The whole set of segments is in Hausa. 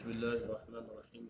بسم الله الرحمن الرحيم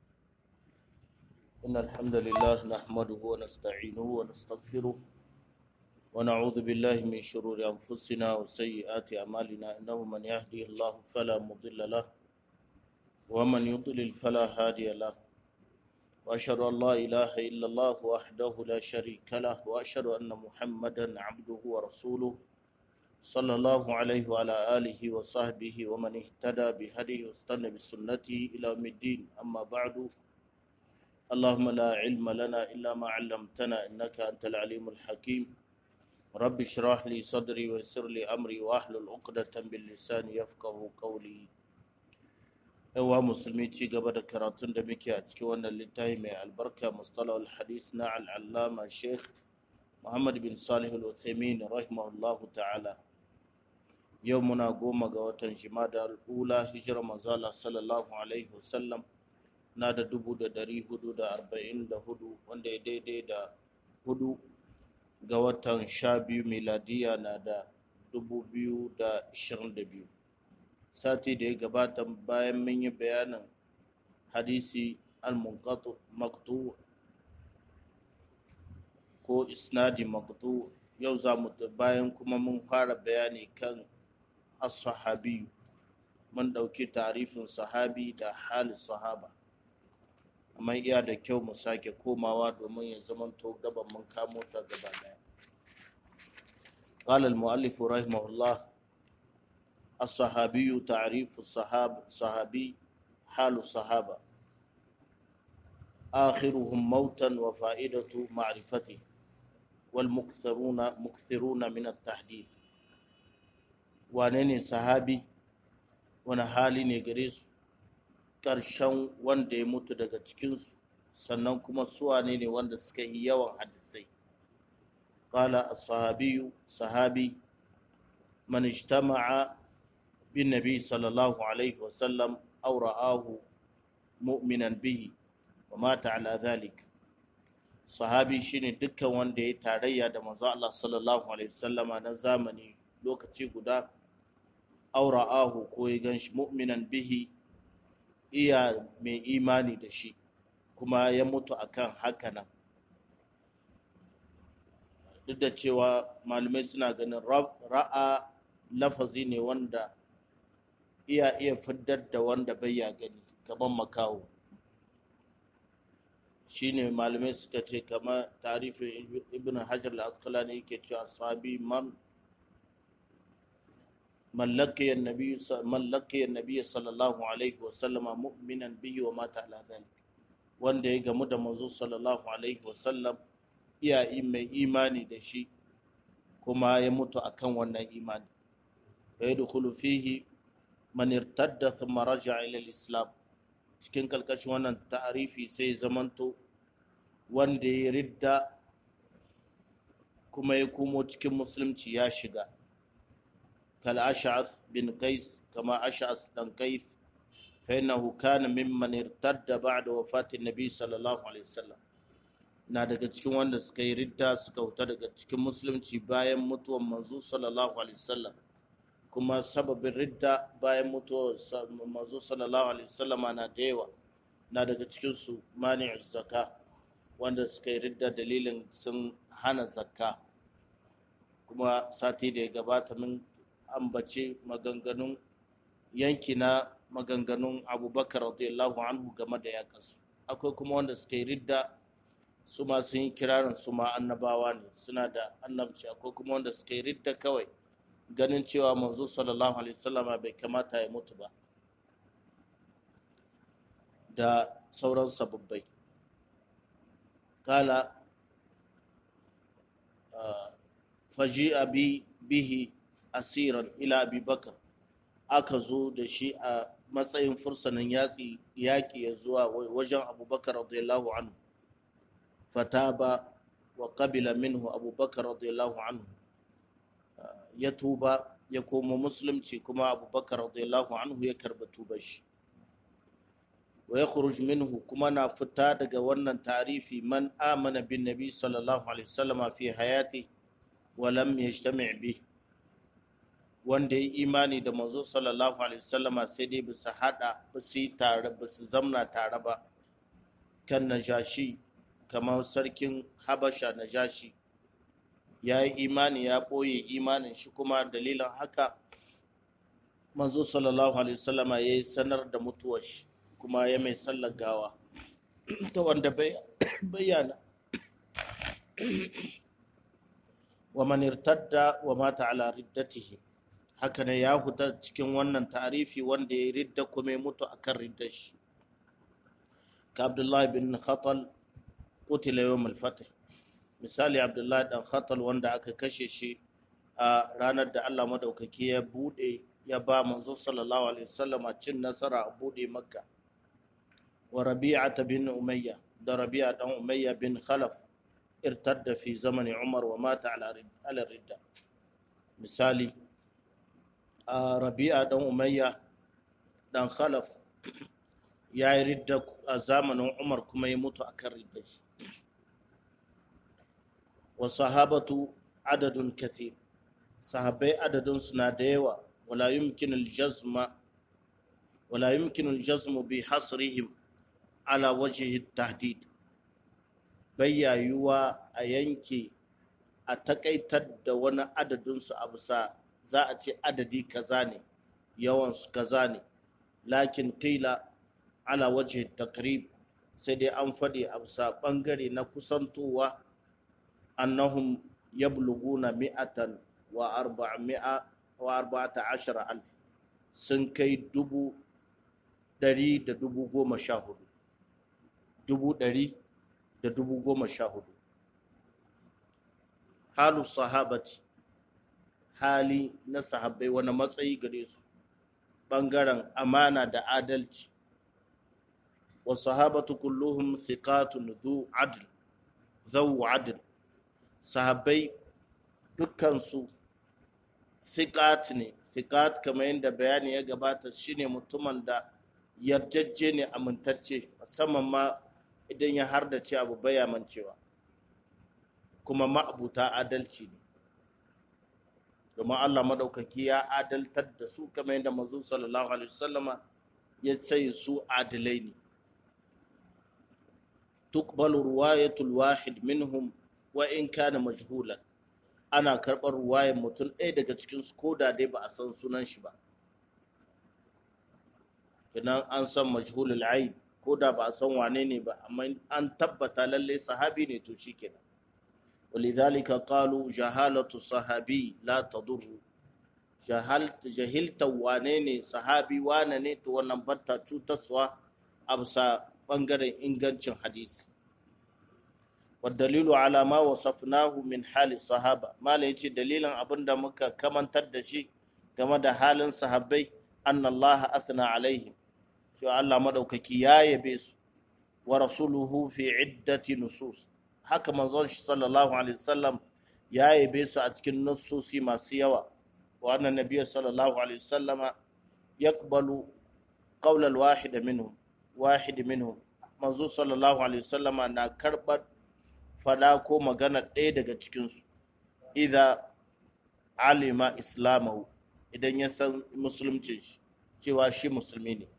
إن الحمد لله نحمده ونستعينه ونستغفره ونعوذ بالله من شرور أنفسنا وسيئات أعمالنا إنه من يهدي الله فلا مضل له ومن يضلل فلا هادي له وأشهد أن لا إله إلا الله وحده لا شريك له وأشهد أن محمدا عبده ورسوله صلى الله عليه وعلى آله وصحبه ومن اهتدى بهديه واستنى بسنته إلى يوم الدين أما بعد اللهم لا علم لنا إلا ما علمتنا إنك أنت العليم الحكيم رب اشرح لي صدري ويسر لي أمري وأحلل عقدة باللسان يفقه قولي yawa musulmi ci gaba da karatun da muke a cikin wannan littafi mai albarka mustalah al-hadis na al'allama sheikh muhammad bin salih al-uthaymin rahimahullahu ta'ala yau muna goma ga watan jimada al'ula hijira manzala sallallahu alaihi wasallam na da dubu da dari hudu da arba'in da hudu wanda ya daidai da hudu ga watan sha biyu miladiya na da dubu biyu da ishirin da biyu sati da ya gabata bayan mun yi bayanin hadisi al-maqtu ko isnadi maqtu yau za mu bayan kuma mun fara bayani kan as-sahabi mun ɗauki tarifin sahabi da halin sahaba amma iya da kyau mu sake komawa domin ya zamanto gaban mun kamo ta gaba daya قال المؤلف رحمه الله الصحابي تعريف الصحاب صحابي حال الصحابة آخرهم موتا وفائدة معرفته والمكثرون مكثرون من التحديث وانني صحابي wani hali ne gare su ƙarshen wanda ya mutu daga cikinsu sannan kuma suwane ne wanda suka yi yawan hadisai ƙala sahabiyu sahabi man ijtama'a bin nabi sallallahu alaihi wasallam aw ra'ahu mu'minan bihi wa mata ala dhalik sahabi shine dukkan wanda ya tarayya da manzo Allah sallallahu alaihi wasallama na zamani lokaci guda aura'ahu ko ya gan shi mu'minan bihi iya mai imani da shi kuma ya mutu akan haka nan duk da cewa malamai suna ganin ra'a lafazi ne wanda iya iya fiddar da wanda bai ya gani kamar makaho shine malamai suka ce kamar tarifin ibn hajar al-asqalani yake cewa sahabi man من لقي النبي من لقي النبي صلى الله عليه وسلم مؤمنا به ومات على ذلك wanda ya gamu da manzo sallallahu alaihi wasallam iya mai imani da shi kuma ya mutu akan wannan imani fa yadkhulu fihi man irtadda thumma raja'a ila al-islam cikin kalkashin wannan ta'arifi sai zamanto wanda ya ridda kuma ya komo cikin musulunci ya shiga كالأشعث بن قيس كما أشعث بن قيس فإنه كان ممن ارتد بعد وفاة النبي صلى الله عليه وسلم na daga cikin wanda suka yi ridda suka huta daga cikin musulunci bayan mutuwar manzo sallallahu alaihi wasallam kuma sababin ridda bayan mutuwar manzo sallallahu alaihi wasallam na da yawa na daga cikin su mani'u zakka wanda suka yi ridda dalilin sun hana zakka kuma sati da ya gabata min ambace maganganun yanki na maganganun abubakar radiyallahu anhu game da yakansu akwai kuma wanda suka yi ridda su ma sun yi kirarin su ma annabawa ne suna da annabci akwai kuma wanda suka yi ridda kawai ganin cewa manzo sallallahu alaihi wasallama bai kamata ya mutu ba da sauran sababbai kala faji'a bihi asiran ila abubakar aka zo da shi a matsayin fursanin yatsi yaƙi ya zuwa wajen abubakar radiyallahu anhu fataba wa qabila minhu abubakar radiyallahu anhu ya tuba ya koma musulunci kuma abubakar radiyallahu anhu ya karba tuba shi wa ya minhu kuma na fita daga wannan tarifi man amana bin nabi sallallahu alaihi wasallam fi hayati wa lam yajtami' bihi wanda ya imani da manzo sallallahu alaihi wasallama sai dai bisa hada su yi tare su zamna tare ba kan najashi kamar sarkin habasha najashi ya yi imani ya ɓoye imanin shi kuma dalilin haka manzo sallallahu alaihi wasallama ya yi sanar da mutuwar shi kuma ya mai sallar gawa ta wanda bayyana wa man irtadda wa mata ala riddatihi haka ne ya huta cikin wannan tarifi wanda ya ridda kuma ya mutu akan riddar shi ka abdullahi bin khatal qutila yawm al-fath misali abdullahi dan khatal wanda aka kashe shi a ranar da Allah madaukaki ya bude ya ba manzo sallallahu alaihi wasallam cin nasara a bude makka wa rabi'ata bin umayya da rabi'a dan umayya bin khalaf irtadda fi zamani umar wa mata ala ridda misali a rabi'a dan umayya dan khalaf ya yi ridda a zamanin umar kuma ya mutu akan ridda shi wa sahabatu adadun kathir sahabbai adadin suna da yawa wala yumkin al-jazma wala yumkin al-jazmu bi hasrihim ala wajhi tahdid bayyayuwa a yanke a takaitar da wani adadinsu a bisa za a ce adadi kaza ne yawansu kaza ne lakin qila ala wajhi takrib sai dai an faɗi a bisa ɓangare na kusantowa annahum yabluguna mi'atan wa arba'a wa arba'ata ashara alf sun kai dubu ɗari da dubu goma sha hudu dubu ɗari da dubu goma sha hudu halu sahabati hali na sahabbai wani matsayi gare su ɓangaren amana da adalci wa sahabatu kulluhum thiqatun zu adl zawu adl sahabbai dukkansu thiqat ne thiqat kamar yadda bayani ya gabata shine mutumin da yarjejje ne amintacce musamman ma idan ya hardace abu baya mancewa kuma ma'abuta adalci ne domin Allah maɗaukaki ya adaltar da su kamar yadda manzo sallallahu alaihi wasallama ya ce su adilai ne tuqbalu ruwayatul wahid minhum wa in kana majhulan ana karɓar ruwayar mutum ɗaya daga cikin su ko da dai ba a san sunan shi ba idan an san majhulul aib ko da ba a san wane ne ba amma an tabbata lalle sahabi ne to shikenan ولذلك قالوا جهالة الصحابي لا تضر جهل جهلت وانيني صحابي وانني تو wannan batta cutarwa a bisa bangaren ingancin hadisi والدليل على ما وصفناه من حال الصحابة ما yace dalilin abinda muka kamantar da shi game da halin sahabbai anna Allah athna alaihim cewa Allah madaukaki ya yabe su wa rasuluhu fi iddati nusus haka manzon shi sallallahu alaihi wasallam ya yabe su a cikin nassosi masu yawa wa annan nabiyyu sallallahu alaihi wasallam yaqbalu qawl al-wahid minhum wahid minhum manzo sallallahu alaihi wasallam na karbar fada ko magana ɗaya daga cikin su idza alima islamahu idan ya san musulunci shi cewa shi musulmi ne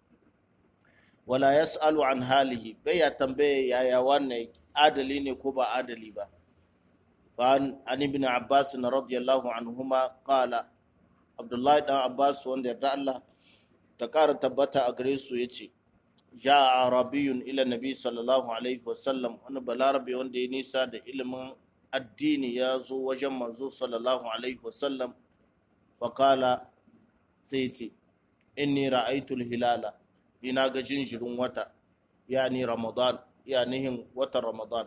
wala yas'alu an halihi bai ya tambaye yaya wannan adali ne ko ba adali ba فعن عن ابن عباس رضي الله عنهما قال عبد الله بن عباس wanda yarda Allah ta ƙara tabbata a gare su yace ja arabiyun ila nabi sallallahu alaihi wasallam wani balarabe wanda ya nisa da ilimin addini ya zo wajen manzo sallallahu alaihi wasallam wa kala sai ce inni ra'aytul hilala ina ga jinjirin wata yani ramadan yanihin watan ramadan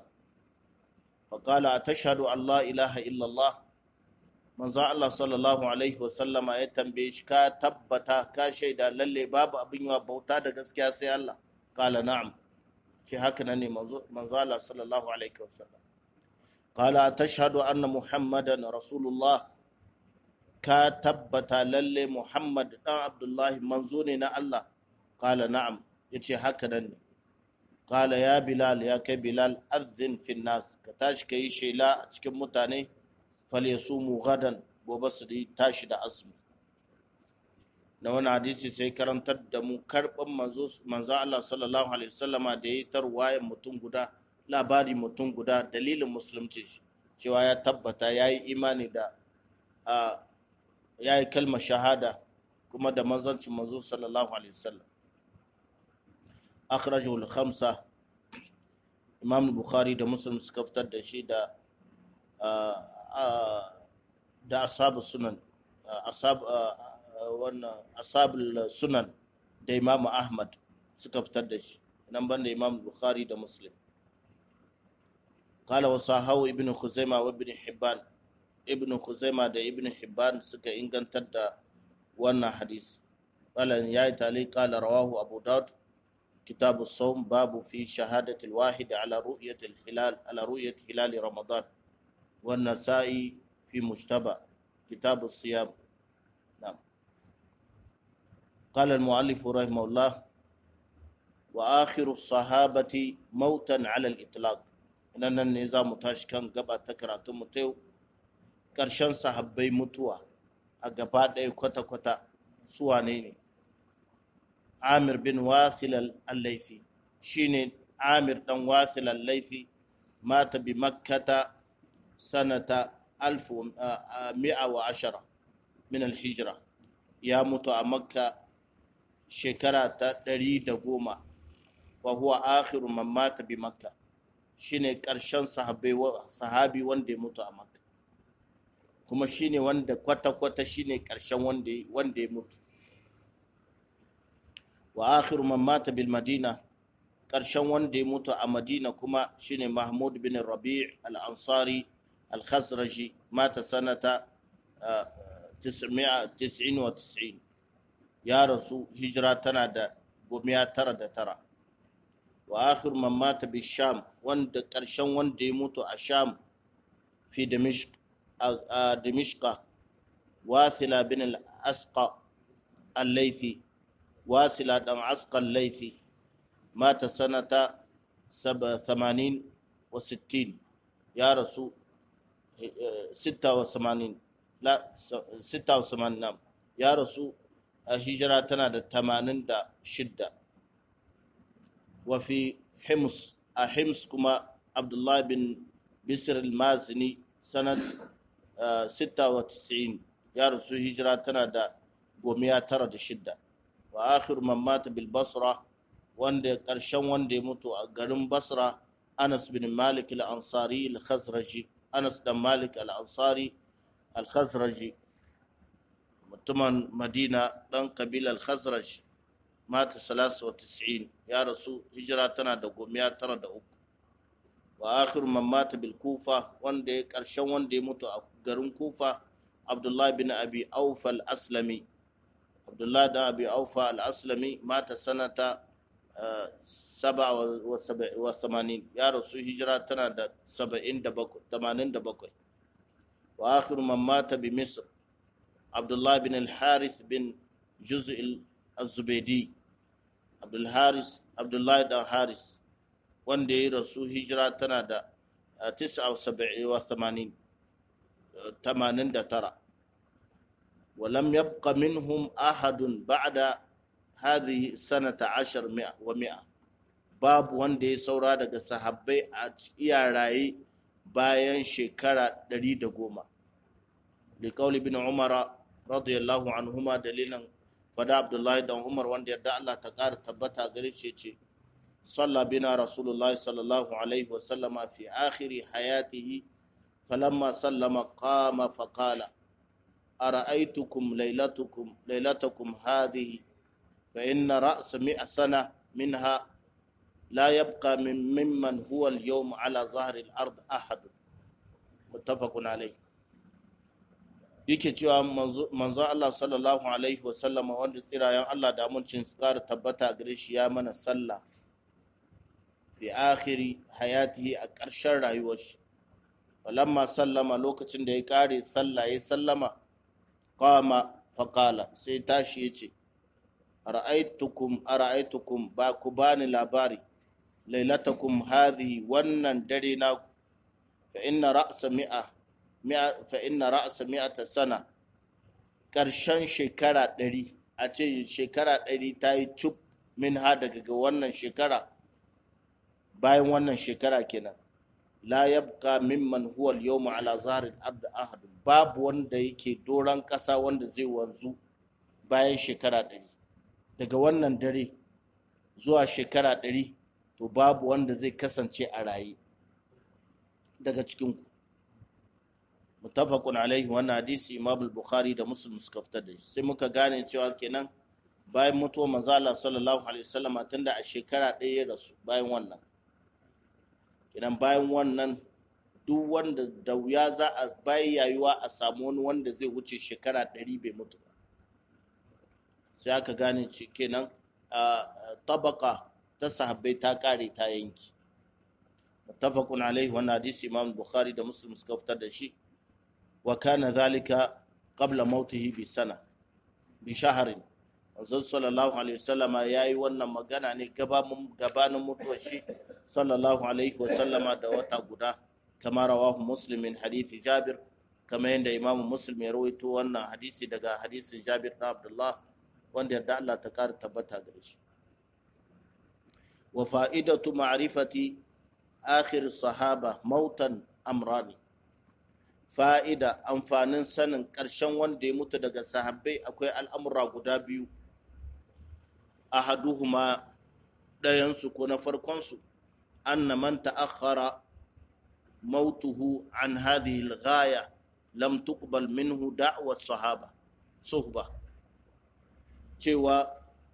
فقال أتشهد أن لا إله إلا الله من زع الله صلى الله عليه وسلم ya tambaye shi ka tabbata ka shaida lalle babu abin yawa bauta da gaskiya sai Allah kala na'am ce haka nan ne manzo Allah sallallahu alaihi wasallam qala tashhadu anna muhammadan rasulullah ka tabbata lalle muhammad dan abdullahi manzo ne na Allah kala na'am yace haka nan ne Kala ya Bilal ya kai Bilal azin fin nas ka tashi ka yi shela a cikin mutane fal ya sumu gadan gobe su tashi da azumi na wani hadisi sai karantar da mu karɓar manzo Allah sallallahu alaihi wasallama da ya yi tarwayan mutum guda labari mutum guda dalilin musulunci cewa ya tabbata ya yi imani da ya yi kalmar shahada kuma da manzancin manzo sallallahu alaihi wasallam akhrajahu al-khamsa imam bukhari da muslim suka fitar da shi da da ashabu sunan ashab wannan ashabul sunan da imam ahmad suka fitar da shi nan banda imam bukhari da muslim قال وصاحو ابن خزيمة وابن حبان ابن خزيمة ده ابن حبان سكا إنغان تدى وانا حديث قال يا تالي قال رواه أبو داود كتاب الصوم باب في شهادة الواحد على رؤية الهلال على رؤية هلال رمضان والنسائي في مجتبى كتاب الصيام نعم قال المؤلف رحمه الله وآخر الصحابة موتا على الإطلاق nan ne za mu tashi kan gaba ta karatun mu yau ƙarshen sahabbai mutuwa a gaba ɗaya kwata-kwata su wane ne amir bin wasil al-laifi shine amir dan wasil al-laifi mata bi makkata sanata alfu mi'a wa ashara min al-hijra ya mutu a makka shekara ta ɗari da goma wa huwa akhiru man mata bi makka shine ƙarshen sahabi wanda ya mutu a makka kuma shine wanda kwata-kwata shine ƙarshen wanda ya mutu wa akhiru man mata bil madina ƙarshen wanda ya mutu a madina kuma shine mahmud bin rabi' al-ansari al-khazraji mata sanata 999 ya rasu hijira tana da gomiya tara da tara wa akhir man mata bi sham wanda karshen wanda ya mutu a sham fi dimishq a dimishqa wasila bin al-asqa al-laythi wasila dan asqa al-laythi mata sanata 87 wa 60 ya rasu 86 la 86 nam ya rasu a hijira tana da 86 وفي حمص حمص كما عبد الله بن بسر المازني سنة ستة وتسعين يا رسول هجرة تنادى قوميا ترى الشدة وآخر من مات بالبصرة وند قرشان وند يموت قرن بصرة أنس بن مالك الأنصاري الخزرجي أنس بن مالك الأنصاري الخزرجي متمن مدينة دان قبيلة الخزرج mata salasu wa tis'in ya rasu hijira tana da gomiya tara da uku wa akhir man mata bil kufa wanda ya karshen wanda ya mutu a garin kufa abdullahi bin abi aufa al aslami abdullahi bin abi aufa al aslami mata sanata saba wa samanin ya rasu hijira tana da saba'in da bakwai tamanin da bakwai wa akhir man mata bi misr abdullahi bin al harith bin juz'il الزبيدي عبد الحارس عبد الله بن حارس wanda ya rasu hijira tana da 79 ولم يبق منهم أحد بعد هذه سنة عشر مئة ومئة باب wanda ya saura daga sahabbai a iya raye bayan shekara 110 liƙauli bin umara radiyallahu anhuma dalilan fada abdullahi dan umar wanda yarda Allah ta ƙara tabbata gare shi ce salla bina rasulullahi sallallahu alaihi wa sallama fi akhiri hayatihi falamma sallama qama faqala ara'aytukum laylatukum laylatakum hadhihi fa inna ra'sa mi'a sana minha لا يبقى من ممن هو اليوم على ظهر الأرض أحد متفق عليه yake cewa manzo Allah sallallahu alaihi wasallama wanda tsirayen Allah da amincin su kara tabbata gare shi ya mana sallah fi akhiri hayatihi a ƙarshen rayuwar shi falamma sallama lokacin da ya kare sallah ya sallama qama faqala sai tashi yace ara'aytukum ara'aytukum ba ku bani labari lailatakum hadhihi wannan dare na fa inna ra'sa mi'a fa inna ra'sa mi'ata sana karshen shekara ɗari a ce shekara ɗari ta yi cuk min ha daga ga wannan shekara bayan wannan shekara kenan la yabqa mimman huwa al-yawma ala zahri al-ard ahad babu wanda yake doran kasa wanda zai wanzu bayan shekara ɗari daga wannan dare zuwa shekara ɗari to babu wanda zai kasance a raye daga cikin ku mutafaqun alaihi wannan hadisi imam al-bukhari da muslim suka fitar da shi sai muka gane cewa kenan bayan mutuwar manzo Allah sallallahu alaihi wasallam tunda a shekara ɗaya ya rasu bayan wannan kenan bayan wannan duk wanda da wuya za a bayan yayuwa a samu wani wanda zai wuce shekara ɗari bai mutu ba sai aka gane shi kenan a tabaka ta sahabbai ta kare ta yanki muttafaqun alaihi wannan hadisi imam bukhari da muslim suka fitar da shi wa kana zalika qabla mautihi bi sana bi shahrin manzon sallallahu alaihi wasallama yayi wannan magana ne gabanin mutuwar shi sallallahu alaihi wasallama da wata guda kama rawahu muslim min hadisi jabir kama yadda imam muslim ya rawaito wannan hadisi daga hadisin jabir na abdullah wanda yarda Allah ta kara tabbata gare shi wa fa'idatu ma'rifati akhir sahaba mautan amrani fa'ida amfanin sanin ƙarshen wanda ya mutu daga sahabbai akwai al'amura guda biyu ahaduhuma ɗayansu ko na farkonsu anna man ta'akhkhara mautuhu an hadhihi al-ghaya lam tuqbal minhu da'wat sahaba suhba cewa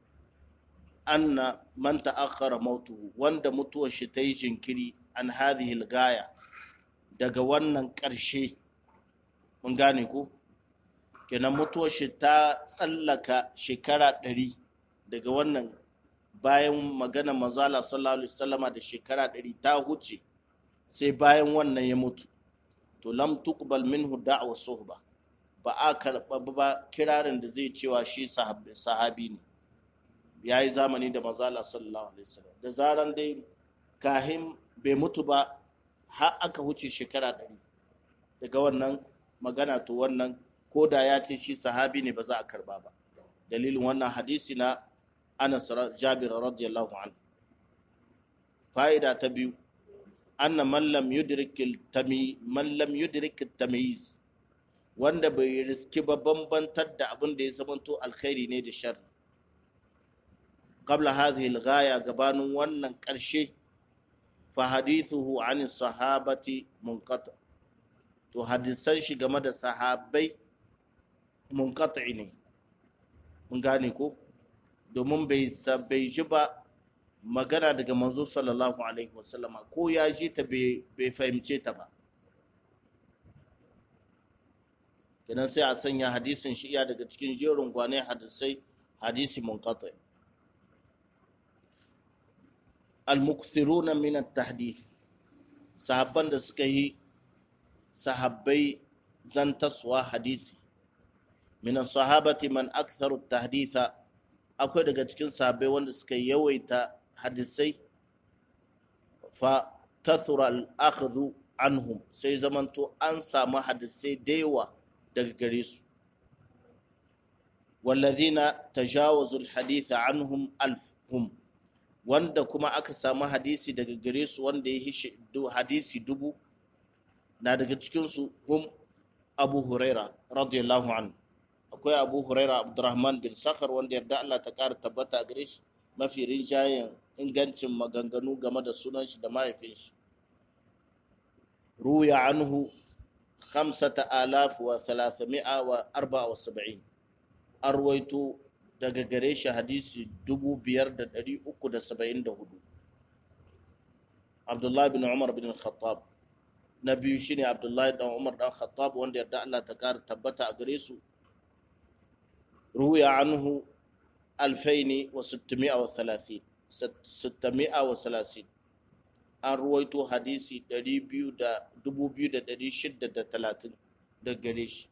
anna man ta'akhkhara mautuhu wanda mutuwar shi ta yi jinkiri an hadhihi al-ghaya daga wannan ƙarshe mun gane ko kenan mutuwar shi ta tsallaka shekara ɗari daga wannan bayan magana mazala sallallahu alaihi wasallama da shekara ɗari ta huce sai bayan wannan ya mutu to lam tuqbal minhu da'wa suhba ba a karɓa ba kirarin da zai cewa shi sahabi ne ya yi zamani da mazala sallallahu alaihi wasallam da zaran dai kahin bai mutu ba har aka huce shekara ɗari daga wannan magana to wannan ko da ya ce shi sahabi ne ba za a karba ba dalilin wannan hadisi na Anas Jabir radiyallahu anhu fa'ida ta biyu anna man lam yudrik tami man lam yudrik tamyiz wanda bai riski ba bambantar da abin da ya zamanto alkhairi ne da sharri qabla hadhihi al gabanin wannan karshe fa hadithuhu an sahabati munqata to hadisan shi game da sahabbai munqati ne mun gane ko domin bai bai ji ba magana daga manzo sallallahu alaihi wasallama ko ya ji ta bai fahimce ta ba kenan sai a sanya hadisin shi iya daga cikin jerin gwane hadisai hadisi munqati al-mukthiruna min at-tahdith sahabban da suka yi sahabbai zantaswa hadisi min sahabati man aktharu tahditha akwai daga cikin sahabbai wanda suka yawaita hadisai fa kathura al-akhdhu anhum sai zamanto an samu hadisai da yawa daga gare su wallazina tajawazu al-haditha anhum alfhum wanda kuma aka samu hadisi daga gare su wanda ya yi hadisi dubu na daga cikinsu hum abu huraira radiyallahu anhu akwai abu huraira abdurrahman bin sakhar wanda yarda Allah ta kara tabbata a gare shi mafi rinjayen ingancin maganganu game da sunan shi da mahaifin shi ruya anhu khamsata alaf wa thalathami'a wa arba'a wa saba'in an ruwaito daga gare shi hadisi dubu biyar da ɗari uku da saba'in da hudu abdullahi bin umar bin khattab na biyu shine abdullahi dan umar dan khattab wanda yarda Allah ta kara tabbata a gare su ruya anhu alfaini wa sittumi'a wa thalathin sittumi'a wa thalathin an ruwaito hadisi ɗari biyu da dubu biyu da ɗari shida da talatin da gare shi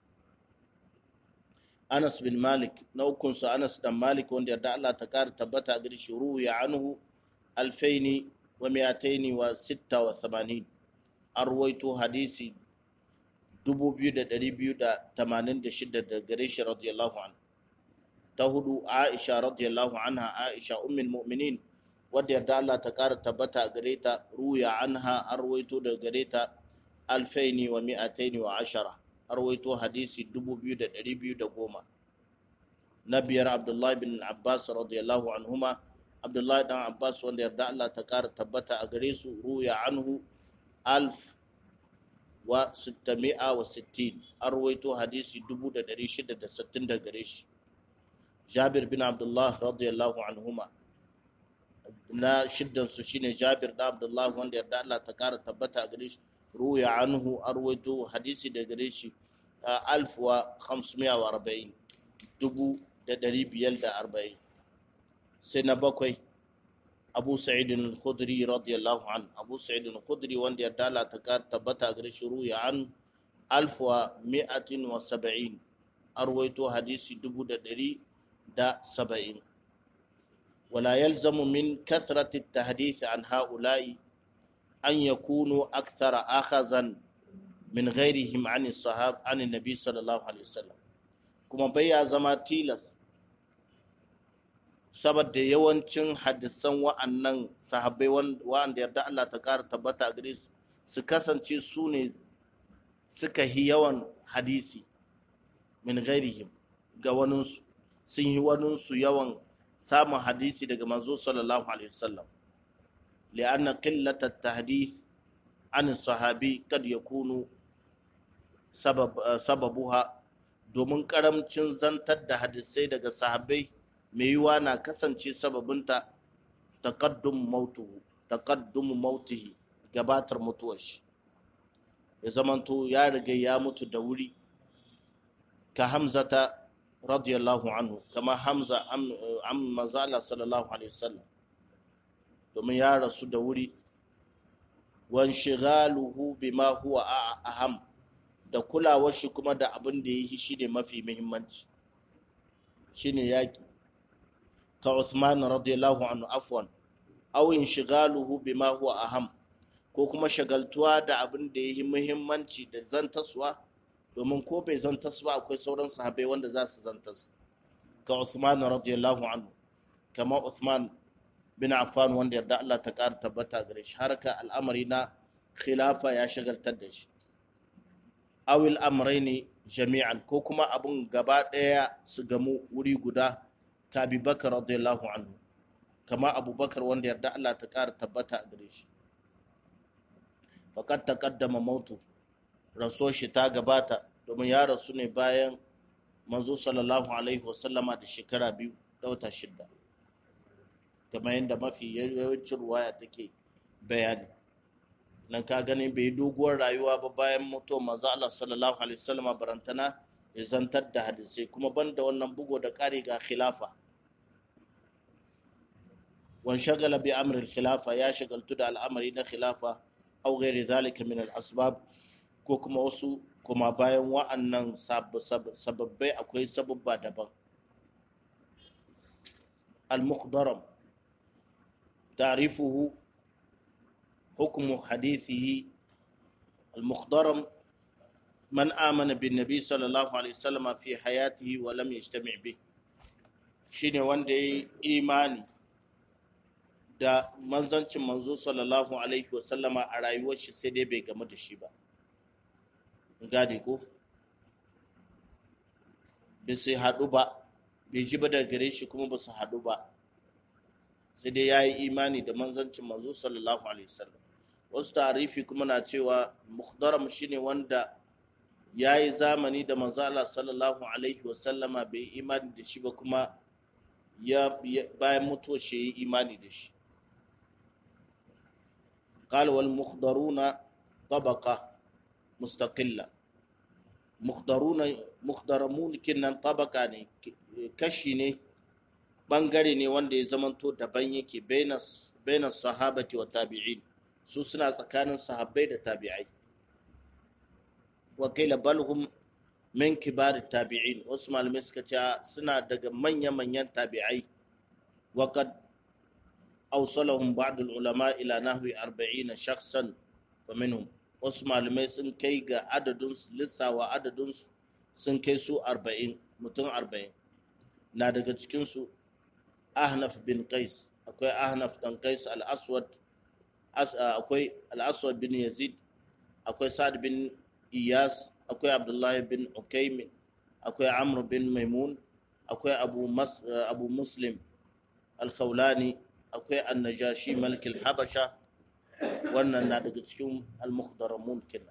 Anas bin Malik na ukunsa Anas dan Malik wanda yarda Allah ta kara tabbata a gare shi ruya anhu alfaini wa mi'ataini wa sitta wa thamanin an ruwaito hadisi 2286 da gare shi radiyallahu anhu ta hudu Aisha radiyallahu anha Aisha ummul mu'minin wadda yarda Allah ta kara tabbata gare ta ruya anha arwaito da gare ta alfaini wa mi'ataini wa ashara arwaito hadisi 2210 na biyar Abdullahi bin Abbas radiyallahu anhuma Abdullahi dan Abbas wanda yarda Allah ta kara tabbata a gare su ruya anhu alf wa sittami'a wa sittin arwaito hadisi 1660 da gare shi Jabir bin Abdullah radiyallahu anhuma na shiddansu shine Jabir da Abdullah wanda yarda Allah ta kara tabbata gare shi ruya anhu arwaito hadisi da gare shi alf wa khamsmiya wa arba'in dubu da dari biyar da arba'in sai na bakwai Abu Sa'id al-Khudri radiyallahu an Abu Sa'id al-Khudri wanda yarda Allah ta kara tabbata gare shi ruya an alf wa mi'atin wa saba'in arwaito hadisi dubu da dari da saba'in ولا يلزم من كثرة التحديث عن هؤلاء أن يكونوا أكثر أخذا من غيرهم عن الصحاب عن النبي صلى الله عليه وسلم كما بيا زما تيلس saboda yawancin hadisan wa'annan sahabbai wa'anda yarda Allah ta kara tabbata a gare su su kasance su ne suka yi yawan hadisi min ghairihim ga waninsu sun yi waninsu yawan samun hadisi daga manzo sallallahu alaihi wasallam li'anna qillat at-tahdith an sahabi kad yakunu sabab sababuha domin karamcin zantar da hadisai daga sahabbai mai yiwa na kasance sababinta taqaddum mautuhu taqaddum mautihi gabatar mutuwar shi ya zamanto ya riga ya mutu da wuri ka hamzata radiyallahu anhu kama hamza an manzala sallallahu alaihi wasallam domin ya rasu da wuri wan shigaluhu bima huwa aham da kulawar shi kuma da abin da yi shi ne mafi muhimmanci shine yaki ka Uthman radiyallahu anhu afwan aw inshigaluhu bima huwa aham ko kuma shagaltuwa da abin da yi muhimmanci da zantaswa domin ko bai zantas ba akwai sauran sahabai wanda za su zantas ka Uthman radiyallahu anhu kama Uthman bin Affan wanda yarda Allah ta ƙara tabbata gare shi harka al'amari na khilafa ya shagaltar da shi awil amraini jami'an ko kuma abun gaba ɗaya su gamu wuri guda ka Abi Bakar radiyallahu anhu kama Abubakar wanda yarda Allah ta ƙara tabbata gare shi faqad taqaddama mautu rasuwar shi ta gabata domin ya rasu ne bayan manzo sallallahu alaihi wasallama da shekara biyu da wata shidda kamar yadda mafi yawancin ruwaya take bayani nan ka gani bai yi doguwar rayuwa ba bayan mutuwar manzo Allah sallallahu alaihi wasallama barantana ya zantar da hadisai kuma banda wannan bugo da kare ga khilafa wan shagala bi amri khilafa ya shagaltu da al'amari na khilafa aw ghairi zalika min al asbab ko kuma wasu kuma bayan wa'annan sababbai akwai sababba daban al-mukhdaram ta'rifuhu hukmu hadithihi al-mukhdaram man amana bin nabi sallallahu alaihi wasallam fi hayatihi wa lam yajtami bih shine wanda yayi imani da manzancin manzo sallallahu alaihi wasallama a rayuwar shi sai dai bai gamu da shi ba gane ko bai sai haɗu ba bai ji ba daga gare shi kuma ba su haɗu ba sai dai ya yi imani da manzancin manzo sallallahu alaihi wasallam wasu tarifi kuma na cewa mukhdaram shine wanda ya yi zamani da manzo Allah sallallahu alaihi wasallama bai yi imani da shi ba kuma ya bayan mutuwar shi ya yi imani da shi قال والمخضرون طبقة مستقلة مخضرون مخضرمون kinnan tabaka ne kashi ne bangare ne wanda ya zamanto daban yake bainas sahabati wa tabi'in su suna tsakanin sahabbai da tabi'ai wakila balhum min kibar tabi'in wasu malamai suka ce suna daga manya-manyan tabi'ai وقد أوصلهم بعض العلماء إلى نحو أربعين شخصا ومنهم wasu malamai sun kai ga adadin lissawa adadin sun kai su arba'in mutum arba'in na daga cikinsu ahnaf bin qais akwai ahnaf dan qais al-aswad akwai al-aswad bin yazid akwai sa'ad bin iyas akwai abdullahi bin ukaim akwai amr bin maimun akwai abu mas abu muslim al-khawlani akwai an-najashi malik al-habasha wannan na daga cikin al-mukhdaramun kenan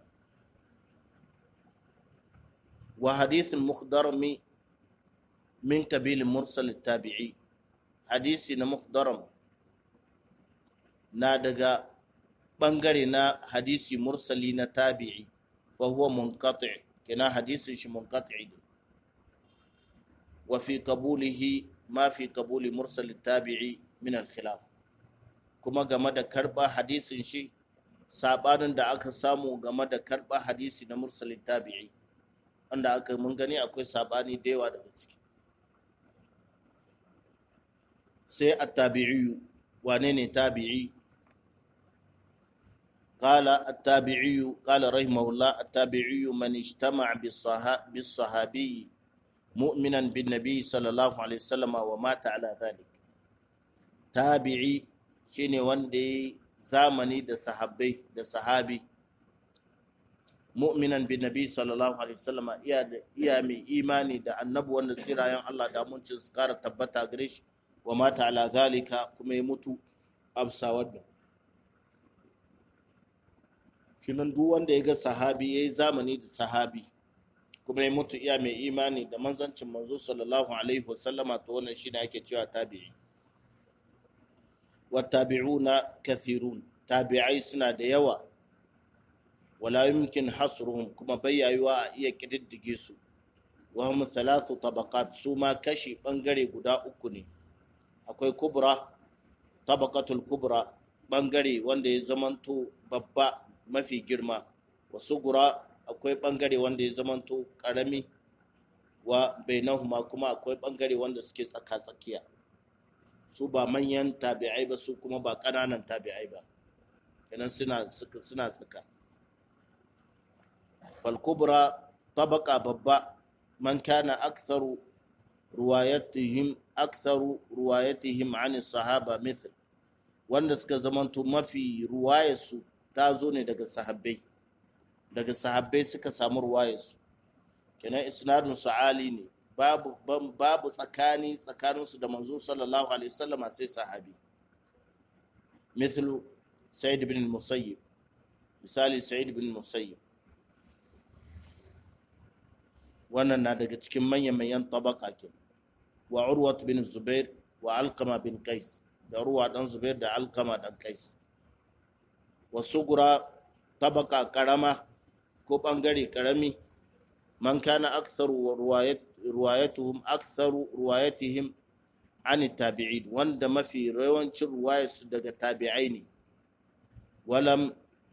wa hadith al-mukhdarami min kabil mursal tabi'i hadisi na mukhdaram na daga bangare na hadisi mursali na tabi'i fa huwa munqati kina hadisin shi munqati wa fi qabulihi ma fi qabuli mursal tabi'i min al-khilaf kuma game da karba hadisin shi sabanin da aka samu game da karba hadisi na mursalin tabi'i wanda aka mun gani akwai sabani da yawa daga ciki sai at-tabi'i wane ne tabi'i قال التابعي قال رحمه الله التابعي من اجتمع بالصحابي مؤمنا بالنبي صلى الله عليه وسلم ومات على ذلك تابعي shine wanda ya zamani da sahabbai da sahabi mu'minan bin nabi sallallahu alaihi wasallam iya da iya mai imani da annabi wanda tsirayen Allah da mun su kara tabbata gare shi wa mata ala zalika kuma ya mutu absa wadda kinan duk wanda ya ga sahabi yayi zamani da sahabi kuma ya mutu iya mai imani da manzancin manzo sallallahu alaihi wasallama to wannan shine ake cewa tabi'i والتابعون كثيرون تابعي سنا da yawa wala yumkin hasruhum kuma bayyayuwa a iya kididdige su wa hum thalathu tabaqat su ma kashi bangare guda uku ne akwai kubra tabaqatul kubra bangare wanda ya zamanto babba mafi girma wa sugura akwai bangare wanda ya zamanto karami wa bainahuma kuma akwai bangare wanda suke tsaka tsakiya su ba manyan tabi'ai ba su kuma ba ƙananan tabi'ai ba kenan suna suna tsaka falkubra tabaka babba man kana aktharu ruwayatihim aktharu ruwayatihim an sahaba mithl wanda suka zamanto mafi ruwayarsu ta zo ne daga sahabbai daga sahabbai suka samu ruwayarsu kenan isnadun sa'ali ne babu babu tsakani tsakaninsu da manzo sallallahu alaihi wasallam sai sahabi mithlu sa'id bin musayyib misali sa'id bin musayyib wannan na daga cikin manyan manyan tabaka ke wa urwat bin zubair wa alqama bin qais da ruwa dan zubair da alqama dan qais wa sugura tabaka karama ko bangare karami man kana aktharu ruwayat ruwayatuhum aktharu ruwayatihim an tabi'in wanda mafi yawancin ruwayarsu daga tabi'ai ne walam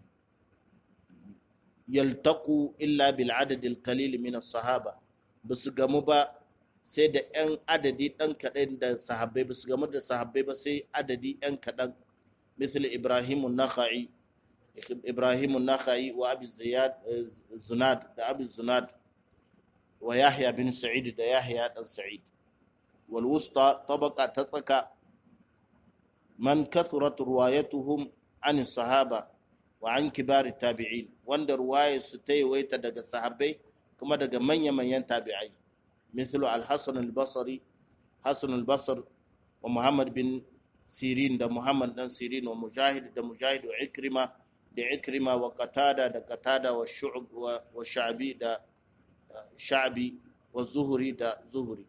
yaltaqu illa bil adad al qalil min as sahaba basu gamu ba sai da yan adadi dan kadan da sahabbai basu gamu da sahabbai ba sai adadi yan kadan misal ibrahim an-nakhai ibrahim an-nakhai wa abi ziyad zunad da abi zunad wa yahya bin sa'id da yahya dan sa'id wal wusta tabaqa tatsaka man kathurat ruwayatuhum an sahaba wa an kibar tabi'in wanda ruwayar su ta yawaita daga sahabbai kuma daga manya-manyan tabi'ai mithlu al-hasan al-basri hasan al-basr wa muhammad bin sirin da muhammad dan sirin wa mujahid da mujahid wa ikrima da ikrima wa qatada da qatada wa shu'b wa sha'bi da sha'bi wa zuhri da zuhri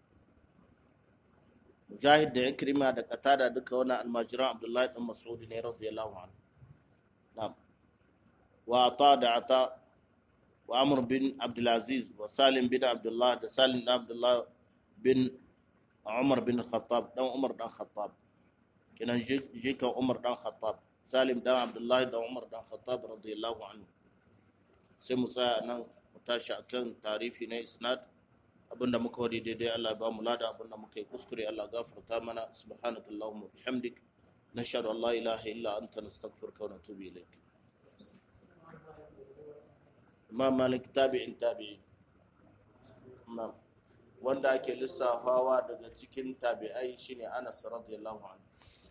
mujahid da ikrima da qatada duka wani almajiran abdullahi dan mas'ud ne radiyallahu anhu na'am wa ata da ata wa amr bin abdulaziz wa salim bin abdullah da salim bin abdullah bin umar bin khattab dan umar dan khattab kenan jikan umar dan khattab salim dan abdullah dan umar dan khattab radiyallahu anhu sai mu tsaya nan mu tashi akan tarifi na isnad abinda muka wadi daidai Allah ba mu lada abinda muka yi kuskure Allah gafarta mana subhanakallahumma bihamdik nashhadu an la ilaha illa anta nastaghfiruka wa natubu ilayk imam malik tabi'in tabi'in imam wanda ake lissafawa daga cikin tabi'ai shine anas radiyallahu anhu